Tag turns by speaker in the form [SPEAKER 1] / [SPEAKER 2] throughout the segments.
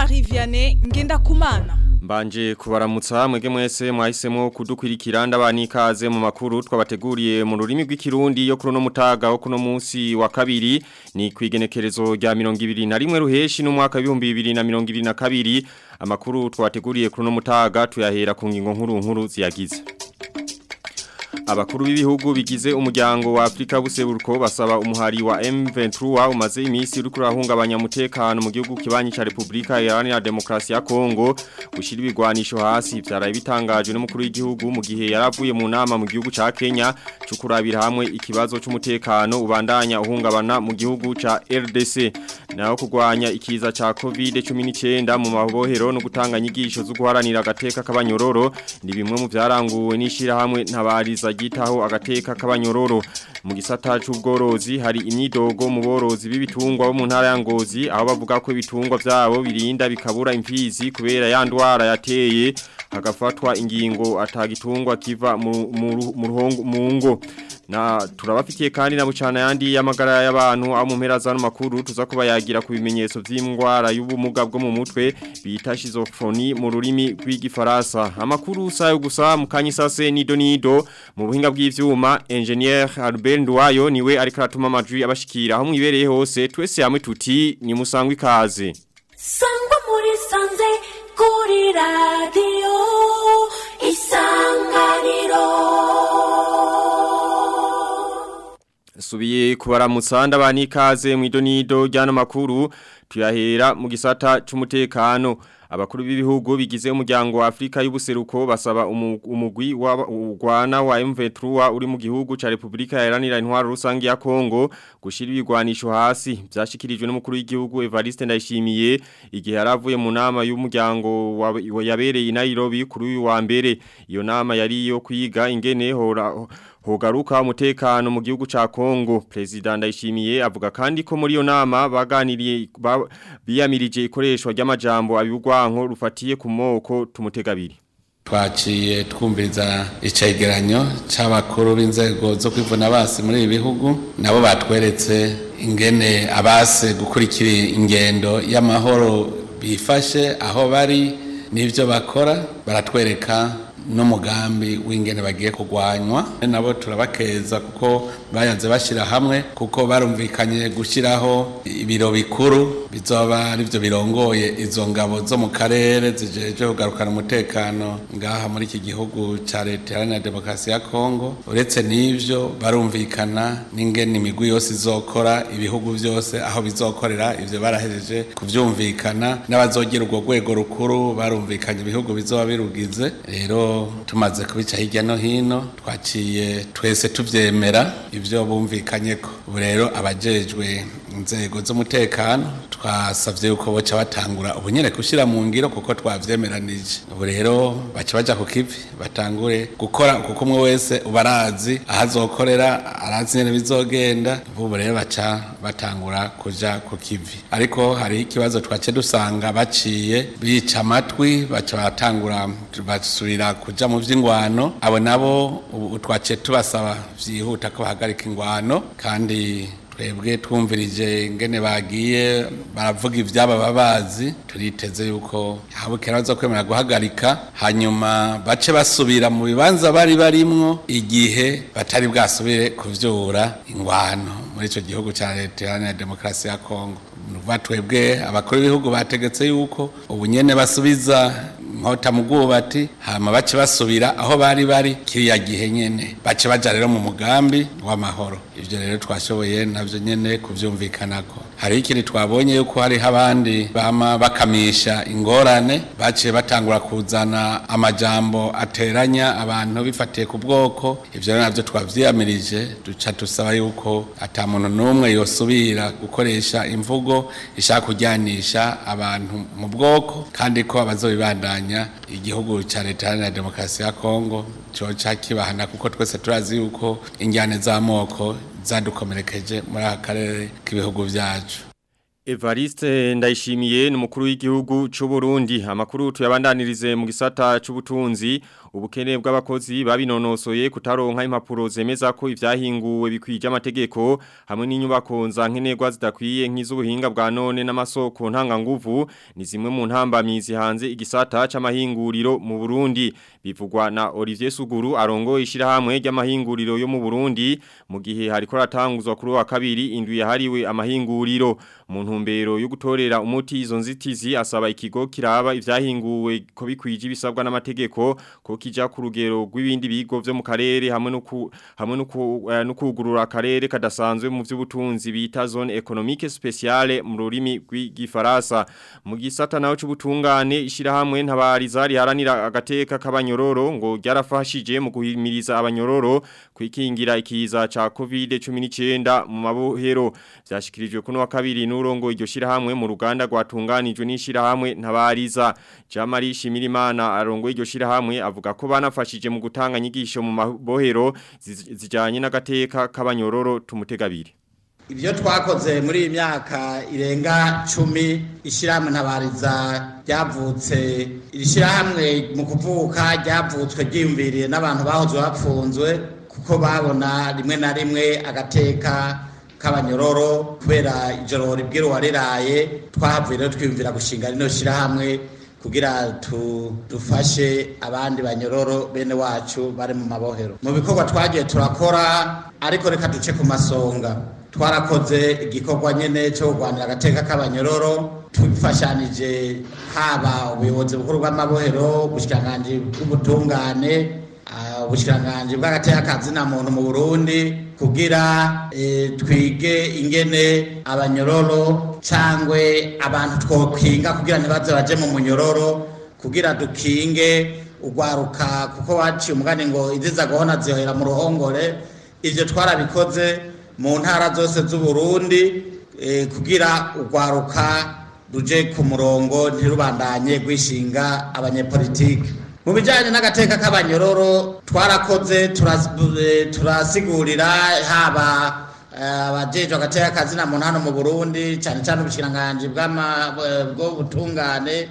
[SPEAKER 1] Jean-Marie Vianney Ngendakumana
[SPEAKER 2] Mbanje kubaramutsa mwege mwese mwahisemo kudukwirikira ndabani ikaze mu makuru twabateguriye mu rurimi rw'ikirundi yo kuno mutaga wo kuno munsi wa kabiri ni kwigenekerezo rya 2021 ruheshi no mwaka 2022 amakuru twabateguriye kuno mutaga tuyahera ku ngingo nkuru nkuru ziyagize Abakuru b'ibihugu bigize umuryango wa Afrika buseburuko basaba umuhari wa M23 umaze imisi uri kurahungabanya umutekano mu gihugu kibanyi ca Republika Iharanira Demokarasi ya Kongo gushira ibigwanisho hasi byaraye bitangajwe n'umukuru w'igihugu mu gihe yaravuye mu nama mu gihugu ca Kenya cyo kurabira hamwe ikibazo c'umutekano ubandanya uhungabana mu gihugu ca RDC naho kugwanya ikiza ca COVID-19 mu mabohero no gutanga nyigisho zo guharanira agateka k'abanyororo ni bimwe mu byaranguwe n'ishira hamwe ntabariza gitaho agateka k'abanyororo mu gisata c'ubworozi hari imyidogo mu borozi b'ibitungwa bo mu ntara ya Ngozi aho bavuga ko ibitungwa byabo birinda bikabura imfizi kubera ya ndwara yateye hagafatwa ingingo atagitungwa kiva mu ruhongo mu ngo na turabafitiye kandi na bucana yandi y'amagara y'abantu aho mu mpera zano makuru tuza kuba yagira ku bimenyetso by'indwara y'ubumuga bwo mu mutwe bita schizophrenie mu rurimi rw'igifaransa amakuru sayo gusa mu kanyisase nido nido mu buhinga bw'ivyuma engineer Albert Ndwayo niwe ariko aratuma amajwi abashikira aho mwibereye hose twese hamwe tuti ni musangwa ikaze
[SPEAKER 3] sangwa muri sanze kuri radio isanganiro
[SPEAKER 2] Subiye kubaramutsa ndabani ikaze mu idonido ryano makuru tuyahera mu gisata c'umutekano abakuru b'ibihugu bigize umuryango wa Afrika y'ubuseruko basaba umugwi wa Ugwana wa M23 uri mu gihugu ca Republika Iharanira Intwaro Rusangi ya Kongo gushira ibigwanisho hasi byashikirijwe n'umukuru w'igihugu Evariste Ndayishimiye igihe yaravuye mu nama y'umuryango yabereye i Nairobi kuri uyu wa mbere iyo nama yari yo kwiga ingene hora Hogaruka umutekano mu gihugu ca Kongo President Ndayishimiye avuga kandi ko muri yo nama baganiriye ba, biyamirije ikoreshwa ry'amajambo abigwanko rufatiye ku moko tumutegabiri
[SPEAKER 4] twaciye twumviriza icegeranyo c'abakuru b'inzego zo kwivuna basi muri ibi bihugu nabo batweretse ingene abase gukurikira ingendo y'amahoro bifashe aho bari n'ivyo bakora baratwereka n'umugambi w'ingene bagiye kugwanywa nabo turabakeza kuko bayanze bashyira hamwe kuko barumvikanye gushyiraho ibiro bikuru bizoba ari byo birongoye izo ngabo zo mu karere zijeje kugarukana umutekano ngaha muri iki gihugu cya leta iharanira demokarasi ya kongo uretse n'ibyo barumvikana n'ingene imigwi yose izokora ibihugu byose aho bizokorera ibyo barahejeje kubyumvikana n'abazogira urwo rwego rukuru barumvikanye ibihugu bizoba birugize rero tumaze kubica hirya no hino twaciye twese tubyemera ibyo bumvikanye ko ubu rero abajejwe inzego z'umutekano twasabye yuko boca batangura ubu nyine gushyira mu ngiro kuko twavyemeranije ubu rero baca baja ku kivi batangure gukora kuko umwe wese uba arazi aho azokorera arazi nyene bizogenda ubu rero baca batangura kuja ku kivi ariko hari ikibazo twace dusanga baciye bica amatwi baca batangura basubira kuja mu vy'ingwano abo nabo ubu twaciye tubasaba vyihuta ko bahagarika ingwano kandi twebwe twumvirije ingene bagiye baravuga ibyaba babazi turiteze yuko habukera baza kwemera guhagarika hanyuma bace basubira mu bibanza bari barimwo igihe batari bwasubire kuvyura ingwano muri ico gihugu ca leta iharanira demokarasi ya kongo nuva twebwe abakuru b'ibihugu bategetse yuko ubu nyene basubiza nkota mu bwubati hama bace basubira aho bari bari kiriya gihe nyene bace baja rero mu mugambi w'amahoro ivyo rero twashoboye navyo nyene kuvyumvikanako hari ikindi twabonye yuko hariho abandi bama bakamisha ingorane baciye batangura kuzana amajambo ateranya abantu bifatiye ku bwoko ivyo rero navyo twavyiyamirije duca dusaba yuko ata muntu n'umwe yosubira gukoresha imvugo ishaka kujyanisha abantu mu bwoko kandi ko abazobibandanya igihugu cya leta iharanira demokarasi ya kongo coca kibahana kuko twese turazi yuko injyane z'amoko zadukomerekeje muri aka karere k'ibihugu byacu
[SPEAKER 2] Evariste ndayishimiye ni umukuru w'igihugu cy'u Burundi amakuru tuyabandanirize mu gisata cy'ubutunzi ubukene bw'abakozi babinonosoye kutaronka impapuro zemeza ko ivyahinguwe bikwije amategeko hamwe n'inyubako nzankenerwa zidakwiye nk'iz'ubuhinga bwa none n'amasoko ntanga nguvu ni zimwe mu ntambamyizi hanze igisata c'amahinguriro mu Burundi bivugwa na Olivier Suguru arongo ishirahamwe ry'amahinguriro yo mu Burundi mu gihe hariko ratanguzwa kuri wa kabiri indwi yahariwe amahinguriro mu ntumbero yo gutorera umuti izo nzitizi asaba ikigo kiraba ivyahinguwe ko bikwije ibisabwa n'amategeko ko kija ku rugero rw'ibindi bigo vyo mu karere hamwe no ku hamwe no ku- eh, no kugurura akarere kadasanzwe mu vy'ubutunzi bita zone économique spéciale mu rurimi rw'igifaransa mu gisata naho c'ubutungane ishirahamwe ntabariza riharanira agateka k'abanyororo ngo ryarafashije mu guhimiriza abanyororo kwikingira ikiza ca COVID-19 mu mabohero vyashikirijwe kuno wa kabiri n'urongo iryo shirahamwe mu ruganda rwatunganijwe n'ishirahamwe ntabariza Jamari Shimirimana arongo iryo shirahamwe avuga ko banafashije mu gutanga nyigisho mu mabohero zi- zijanye n'agateka k'abanyororo tumutegabiri
[SPEAKER 5] ibyo twakoze muri iyi myaka irenga cumi ishyirahamwe ntabariza ryavutse iri shyirahamwe mu kuvuka ryavutswe ryiyumviriye n'abantu bahoze bapfunzwe kuko babona rimwe na rimwe agateka k'abanyororo kubera ijoro ribwira uwariraye twahavuye rero twiyumvira gushinga rino shyirahamwe kugira tu, dufashe abandi banyororo bene wacu bari mu mabohero mu bikorwa twagiye turakora ariko reka duce ku masonga twarakoze igikorwa nyene cyo kurwanira agateka k'abanyororo tubifashanije haba ubuyobozi bukuru bw'amabohero ubushikiranganji bw'ubutungane ah, ubushikiranganji bw'agateka kazina muntu mu burundi kugira eh, twige ingene abanyororo cangwe abantu twokinga kugira ntibaze baje mu munyororo kugira dukinge ugwaruka kuko waciye umugani ngo iziza gahona zihohera mu ruhongore ivyo twarabikoze mu ntara zose z'uburundi eh, kugira ugwaruka ruje ku murongo ntirubandanye rwishinga abanyepolitike mu bijyanye n'agateka k'abanyororo twarakoze turas- eh, turasigurira haba eh, abajejwe agateka kazina muntu hano mu burundi cyane cyane ubushikiranganji bw'ama- eh, bw'ubutungane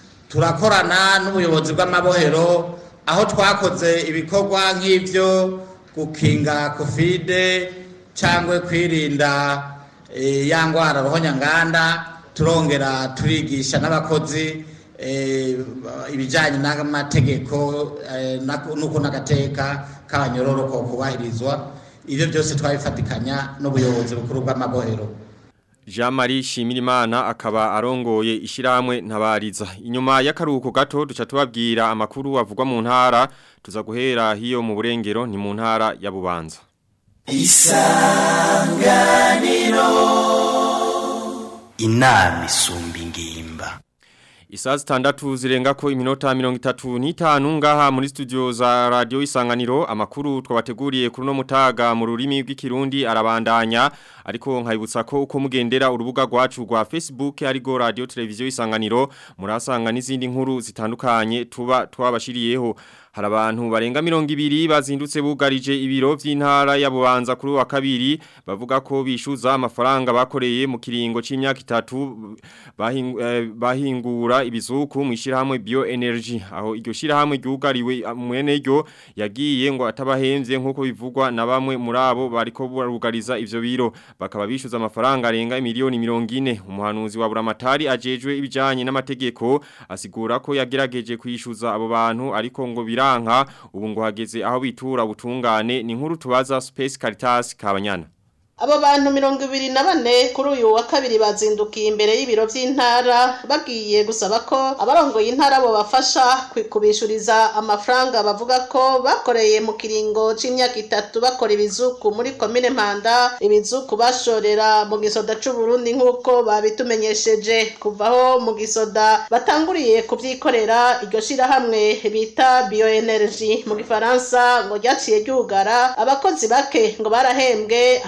[SPEAKER 5] turakorana n'ubuyobozi bw'amabohero aho twakoze ibikorwa nk'ibyo gukinga kofide cyangwa kwirinda eh, ya ndwara ruhonyanganda turongera turigisha n'abakozi eh, ibijyanye n'amategeko eh, n'ako- n'uko n'agateka k'abanyororo ko kubahirizwa ibyo byose twabifatikanya n'ubuyobozi bukuru bw'amabohero
[SPEAKER 2] Jean-Marie Shimirimana akaba arongoye ishiramwe ntabariza. Inyuma y'akaruhuko gato duca tubabwira amakuru avugwa mu ntara tuza guhera hiyo mu burengero ni mu ntara ya Bubanza.
[SPEAKER 6] inama isumba ingimba
[SPEAKER 2] Isaa zitandatu zirenga ko iminota mirongo itatu n'itanu ngaha muri studio za radio isanganiro amakuru twabateguriye kuri no mutaga mu rurimi rw'ikirundi arabandanya ariko nkayibutsa ko uko mugendera urubuga rwacu rwa Facebook arigo radio televiziyo isanganiro murasanga n'izindi nkuru zitandukanye tuba twabashiriyeho hari abantu barenga mirongo ibiri bazindutse bugarije ibiro vy'intara ya Bubanza kuri wa kabiri bavuga ko bishuza amafaranga bakoreye mu kiringo c'imyaka itatu bahing, eh, bahingura ibizuku mu ishirahamwe bioenergy aho iryo shirahamwe ryugariwe ah, mwene ryo yagiye ngo atabahemvye nkuko bivugwa na bamwe muri abo bariko barugariza ivyo biro bakaba bishuza amafaranga arenga miliyoni 40 umuhanuzi wa buramatari ajejwe ibijanye n'amategeko asigura ko yagerageje kwishuza abo bantu ariko ngo biranka ubu ngo hageze aho bitura ubutungane ni nkuru tubaza Space Caritas Kabanyana
[SPEAKER 7] abo bantu mirongo ibiri na bane kuri uyu wa kabiri bazindukiye imbere y'ibiro by'intara bagiye gusaba ko abarongoye intara bo bafasha kwi- kubishuriza amafaranga bavuga ko bakoreye mu kiringo c'imyaka itatu bakora ibizuku muri komine mpanda ibizuku bashorera mu gisoda c'uburundi nk'uko babitumenyesheje kuvaho mu gisoda batanguriye kubyikorera iryo shirahamwe bita bioenergy mu gifaransa ngo ryaciye ryugara abakozi bake ngo barahembwe hasigara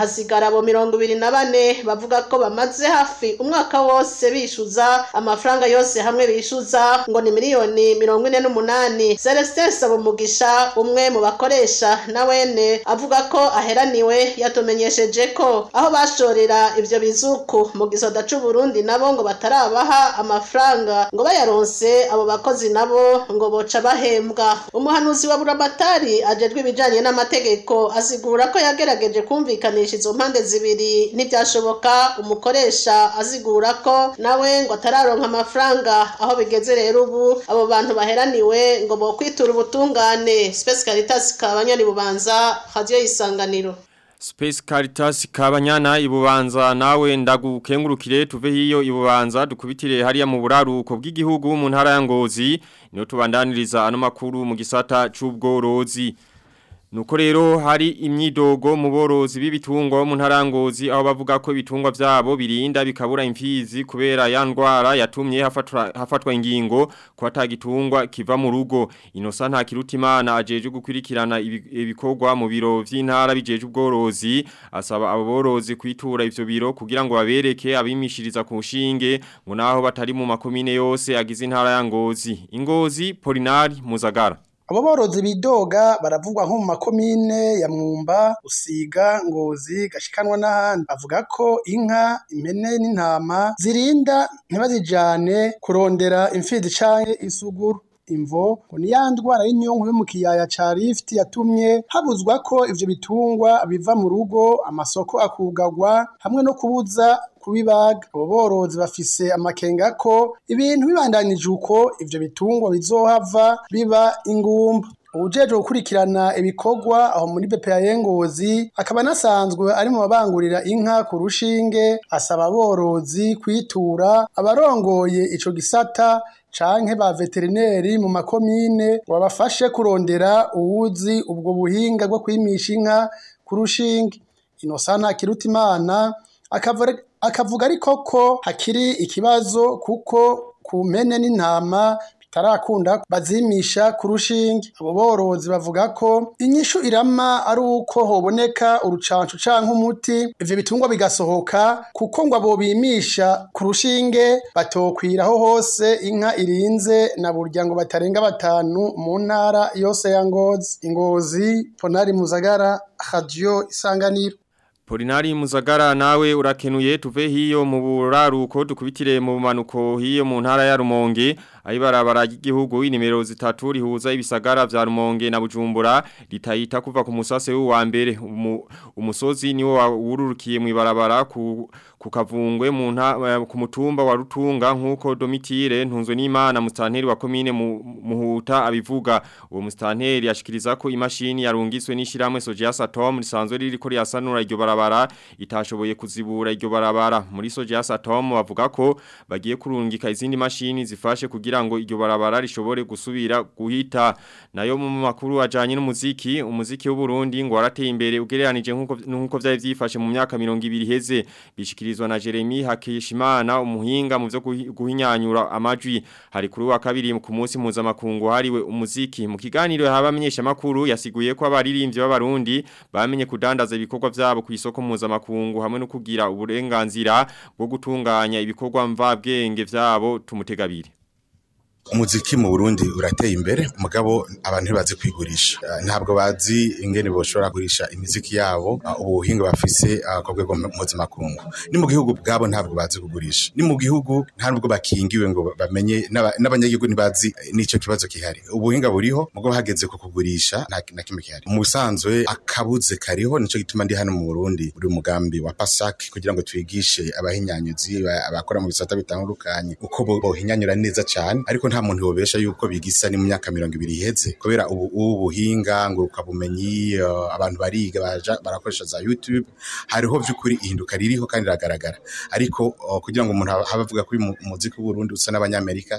[SPEAKER 7] abo mirongo ibiri na bane bavuga ko bamaze hafi umwaka wose bishuza amafaranga yose hamwe bishuza ngo ni miliyoni mirongo ine n'umunani celestin sabumugisha umwe mu bakoresha na wene avuga ko aheraniwe yatumenyesheje ko aho bashorera ivyo bizuku mu gisoda c'uburundi nabo ngo batarabaha amafaranga ngo bayaronse abo bakozi nabo ngo boca bahembwa umuhanuzi wa buramatari ajejwe ibijanye n'amategeko asigura ko yagerageje kumvikanisha izo mpande zibiri ntibyashoboka umukoresha azigura ko nawe ngo atararonka amafaranga aho bigeze rero ubu abo bantu baheraniwe ngo bokwitura ubutungane Space Caritas kabanyari bubanza radio isanganiro
[SPEAKER 2] Space Caritas kabanyana ibubanza nawe ndagukengurukire tuve hiyo ibubanza dukubitire hariya mu buraruko bw'igihugu mu ntara ya Ngozi niyo tubandaniriza ano makuru mu gisata c'ubworozi Nuko rero hari imyidogo mu borozi b'ibitungwa mu ntarangozi aho bavuga ko ibitungwa vyabo birinda bikabura imfizi kubera ya ndwara yatumye hafatwa hafatwa ingingo ko atagitungwa kiva mu rugo inosa nta kirutimana ajeje gukwirikirana ibikorwa mu biro vy'intara bijeje ubworozi asaba abo borozi kwitura ivyo biro kugira ngo babereke abimishiriza ku nshinge ngo naho batari mu makomine yose agize intara ya Ngozi Ingozi Polinari Muzagara
[SPEAKER 8] Abo borozi bidoga baravugwa nko mu makomine ya Mwumba, Usiga, Ngozi, Gashikanwa n'ahandi. Bavuga ko inka, impene n'intama zirinda ntibazijane kurondera imfizi canke isuguru. Imvo ngo ni ya ndwara y'inyonko yo mu kiyaya ca Rift yatumye habuzwa ko ivyo bitungwa biva mu rugo, amasoko akugagwa hamwe no kubuza kubibaga. Abo borozi bafise amakenga ko ibintu bibandanije uko ivyo bitungwa bizohava biba ingumba. Uwujejwe gukurikirana ibikorwa aho muri BPA Ngozi akaba anasanzwe ari mu babangurira inka ku rushinge asaba aborozi kwitura abarongoye ico gisata canke ba veterineri mu makomine babafashe kurondera uwuzi ubwo buhinga bwo kwimisha inka ku rushinge. Inosana Kirutimana akavuga ariko ko hakiri ikibazo kuko ku mpene n'intama bitarakunda bazimisha ku rushinge. Abo borozi bavuga ko inyishu irama ari uko hoboneka urucancu canke umuti ivyo bitungwa bigasohoka kuko ngo abo bimisha ku rushinge batokwiraho hose inka irinze na burya ngo batarenga batanu mu ntara yose ya Ngozi. Ingozi Ponari Muzagara Radio Isanganiro.
[SPEAKER 2] Polinari Muzagara nawe urakenuye tuve hiyo mu buraruko dukubitire mu manuko hiyo mu ntara ya Rumonge ayibarabara y'igihugu inimero zitatu rihuza ibisagara vya Rumonge na Bujumbura litayita kuva ku musase wa mbere umu, umusozi niwo wururukiye mu ibarabara ku kukavungwe mu ku mutumba wa Rutunga nkuko Domitire ntunzwe n'Imana mustanteri wa commune mu, muhuta abivuga uwo mustanteri yashikiriza ko imashini yarungiswe n'ishiramwe Soja Satom risanzwe ririko riyasanura iryo barabara itashoboye kuzibura iryo barabara muri Soja Satom bavuga ko bagiye kurungika izindi mashini zifashe kugira ngo iryo barabara rishobore gusubira guhita nayo mu makuru ajanye n'umuziki umuziki w'u Burundi ngo warateye imbere ugereranije nkuko nkuko vyari vyifashe mu myaka 200 heze bishikirizwa na Jeremy Hakishimana umuhinga mu byo guhinyanyura amajwi hari kuri wa kabiri ku munsi mpuzamakungu hariwe umuziki mu kiganiro habamenyesha makuru yasiguye ko abaririmbyi b'abarundi bamenye kudandaza ibikorwa vyabo ku isoko mpuzamakungu hamwe no kugira uburenganzira bwo gutunganya ibikorwa mvabwenge vyabo tumutegabiri
[SPEAKER 9] umuziki mu Burundi urateye imbere mugabo abantu ntibazi kwigurisha ntabwo bazi ingene boshobora kugurisha imiziki yabo ubuhinga bafise ku rwego mpuzamakungu ni mu gihugu bwabo ntabwo bazi kugurisha ni mu gihugu nta nubwo bakingiwe ngo bamenye n'abanyagihugu ntibazi n'icyo kibazo gihari ubuhinga buriho mugabo hageze ku kugurisha na kimwe gihari mu busanzwe akabuze kariho nico gituma ndi hano mu Burundi uri umugambi wa PASAC kugira ngo twigishe abahinyanyuzi abakora mu bisata bitandukanye uko bohinyanyura neza cyane ariko nta muntu yobesha yuko bigisa ni mu myaka 200 iheze kubera ubu ubuhinga nguruka bumenyi uh, abantu bariga baja barakoresha za YouTube hariho byukuri ihinduka ririho kandi ragaragara ariko uh, kugira ngo umuntu habavuga kuri umuziki w'u Burundi usa n'abanyamerika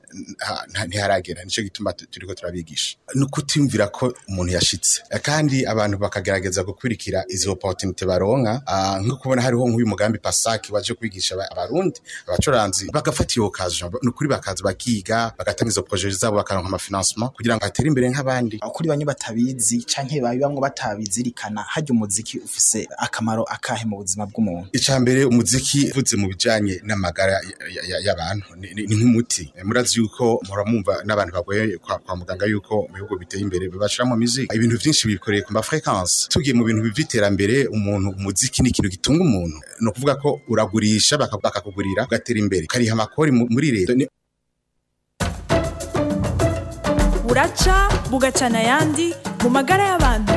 [SPEAKER 9] ntiharagera nico gituma turiko turabigisha nukutimvira ko umuntu yashitse kandi abantu bakagerageza gukurikira izo opportunity baronka uh, nko kubona hariho nk'uyu mugambi Pasaki waje kwigisha abarundi abacuranzi bagafata iyo kazo nukuri bakaza bakiga bagakorana bagatanga izo projet zabo bakaronka ama financement kugira ngo atere imbere nk'abandi
[SPEAKER 10] kuri bamwe batabizi canke babibamwe batabizirikana harya umuziki ufise akamaro akahe mu buzima bw'umuntu
[SPEAKER 9] icambere umuziki uvuze mu bijanye n'amagara ya- ya- y'abantu ni ni- ni nk'umuti Eh, murazi yuko muramumva n'abantu bagoye kwa, kwa muganga yuko mu bihugu biteye imbere bashiramo music ibintu vyinshi bikoreye ku ma frequence tugiye mu bintu vy'iterambere umuntu umuziki ni ikintu gitunga umuntu no kuvuga ko uragurisha baka- bakakugurira ugatera imbere ukariha amakori mu- muri leta Ni-
[SPEAKER 1] buraca bugacana ayandi mu magara y'abantu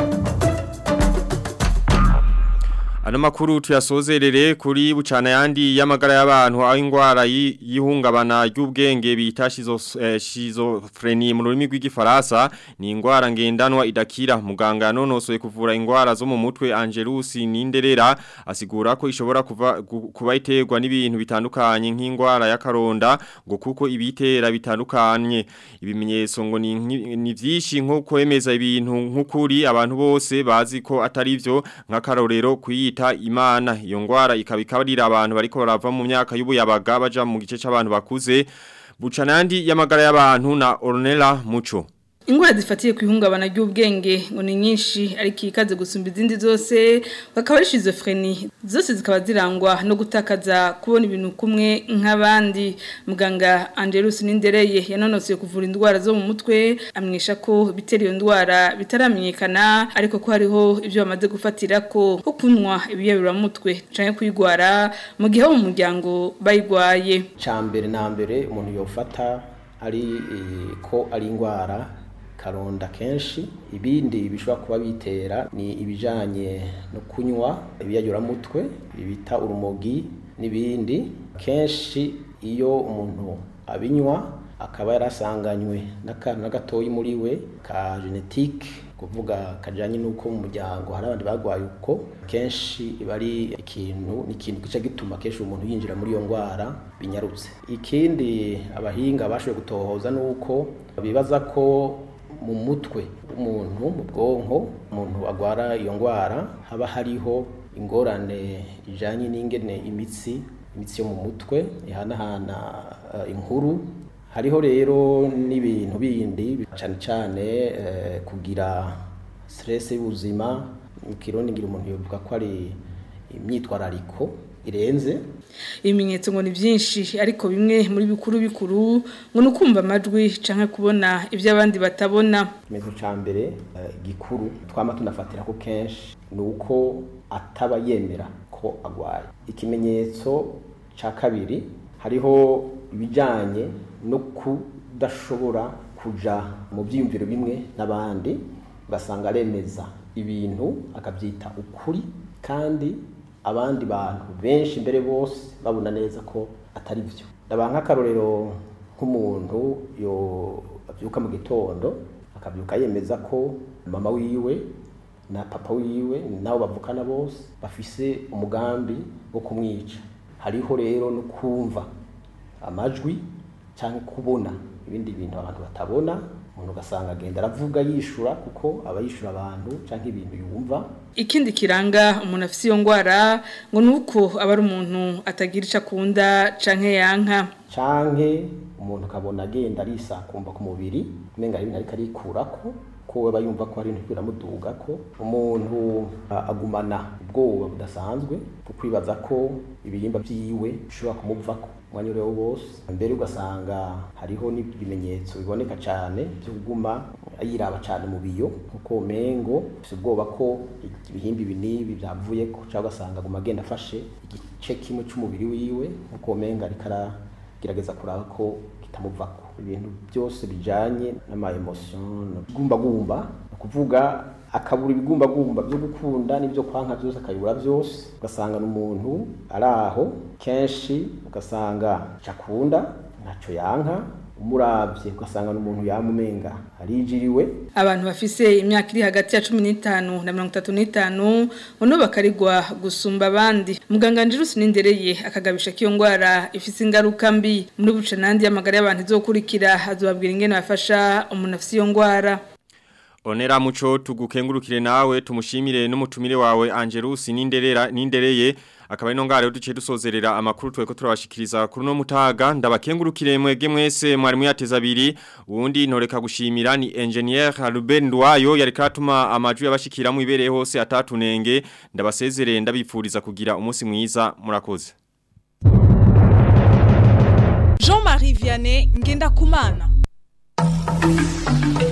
[SPEAKER 2] Ano makuru tuyasozerere kuri bucana yandi y'amagara y'abantu aho ingwara yi- y'ihungabana ry'ubwenge bita shizo eh, schizophrenie mu rurimi rw'igifaransa ni ingwara ngendanwa idakira muganga yanonosoye kuvura ingwara zo mu mutwe Angelus Ninderera asigura ko ishobora kuva gu- kuba iterwa n'ibintu bitandukanye nk'ingwara y'akaronda ngo kuko ibitera bitandukanye ibimenyetso ngo ni nki- ni vyinshi nko kwemeza ibintu nk'ukuri abantu bose bazi ko atari vyo nk'akarorero kuyita imana iyo ngwara ikaba ikabarira abantu bariko barava mu myaka y'ubuyabaga baja mu gice c'abantu bakuze bucanandi y'amagara y'abantu na Ornella Muco
[SPEAKER 11] Ingwara zifatiye ku ihungabana ry'ubwenge ngo ni nyinshi ariko ikaze gusumba izindi zose bakaba ari schizophrenie zose zikaba zirangwa no gutakaza kubona ibintu kumwe nk'abandi muganga Angelus Nindereye yanonosoye kuvura indwara zo mu mutwe amwisha ko bitera iyo ndwara bitaramenyekana ariko ko hariho ibyo bamaze gufatira ko ko kunywa ibiyabira mutwe canke kwigwara mu gihe bo mu muryango bayigwaye
[SPEAKER 12] cambere na mbere umuntu yofata ari eh, ko ari indwara karonda kenshi ibindi bishobora kuba bitera ni ibijanye no kunywa ibiyayuramutwe bita urumogi n'ibindi kenshi iyo umuntu abinywa akaba yarasanganywe n'akantu na gatoyi muri we ka genetike kuvuga kajanye n'uko mu muryango hari abandi bagwaye uko kenshi iba ari ikintu ni ikintu gica gituma kenshi umuntu yinjira muri iyo ndwara binyarutse ikindi abahinga bashoboye gutohoza nuko bibaza ko mu mutwe w'umuntu mu bwonko umuntu agwara iyo ndwara haba hariho ingorane ijanye n'ingene imitsi imitsi yo mu mutwe ihanahana eh, inkuru hariho rero n'ibintu bindi cyane cyane eh, kugira stress y'ubuzima mu kirundi ngira umuntu yovuga ko ari imyitwarariko irenze
[SPEAKER 11] ibimenyetso ngo ni byinshi ariko bimwe muri bikuru bikuru ngo ni ukumva amajwi canke kubona ibyo abandi batabona
[SPEAKER 12] ikimenyetso cya mbere eh, gikuru twama tunafatira ko kenshi ni uko ataba yemera ko agwaye ikimenyetso cya kabiri hariho ibijyanye no kudashobora kuja mu byiyumviro bimwe n'abandi ugasanga aremeza ibintu akabyita ukuri kandi abandi bantu benshi mbere bose babona neza ko atari byo ndaba nk'akarorero nk'umuntu yo abyuka mu gitondo akabyuka yemeza ko mama wiwe na papa wiwe nabo bavukana bose bafise umugambi wo kumwica hariho rero no kumva amajwi cyangwa kubona ibindi bintu abantu batabona umuntu ugasanga agenda aravuga yishura kuko aba yishura abantu cyangwa ibintu yumva
[SPEAKER 11] ikindi kiranga umuntu afite iyo ndwara ngo ni uko aba ari umuntu atagira icyo akunda canke yanka
[SPEAKER 12] canke umuntu akabona agenda arisakumva ku mubiri umenga hari ibintu ariko arikurako ko aba yumva ko hari ibintu biramuduga ko umuntu a- agumana ubwoba budasanzwe bwo kwibaza ko ibihimba vyiwe bishobora kumuvako umwanya uriwo wose mbere ugasanga hariho n'ibimenyetso biboneka cyane byo kuguma yiraba cyane mu biyo kuko mengo afite ubwoba ko ibihimba ibi n'ibi byavuyeko cyangwa ugasanga aguma agenda afashe igice kimwe cy'umubiri wiwe kuko menga ariko aragerageza kuraba ko kitamuvako ibintu byose bijanye n'ama emotion gumbagumba ni ukuvuga akabura ibigumbagumba byo gukunda n'ibyo kwanka byose akabibura byose ugasanga n'umuntu ari aho kenshi ugasanga cakunda ntaco yanka umuravye ugasanga n'umuntu yamumenga arijiriwe
[SPEAKER 11] abantu bafise imyaka iri hagati ya cumi n'itanu na mirongo itatu n'itanu ngo bakarigwa gusumba abandi muganga Angelus Nindereye akagabisha ko iyo ndwara ifise ingaruka mbi muri buca n'andi y'amagara y'abantu izokurikira azobabwira ingene bafasha umuntu afise iyo ndwara
[SPEAKER 2] Onera muco tugukengurukire nawe tumushimire n'umutumire wawe Angelus Ninderera Nindereye akaba ino ngare duce dusozerera amakuru tweko turabashikiriza kuri no mutaga ndabakengurukire mwege mwese mwari muyateza abiri uwundi ntoreka gushimira ni engineer Ruben Ndwayo yari katuma amajwi yabashikira mu ibereye hose atatunenge ndabasezerere ndabipfuriza kugira umunsi mwiza murakoze
[SPEAKER 1] Jean-Marie Vianney Ngenda Kumana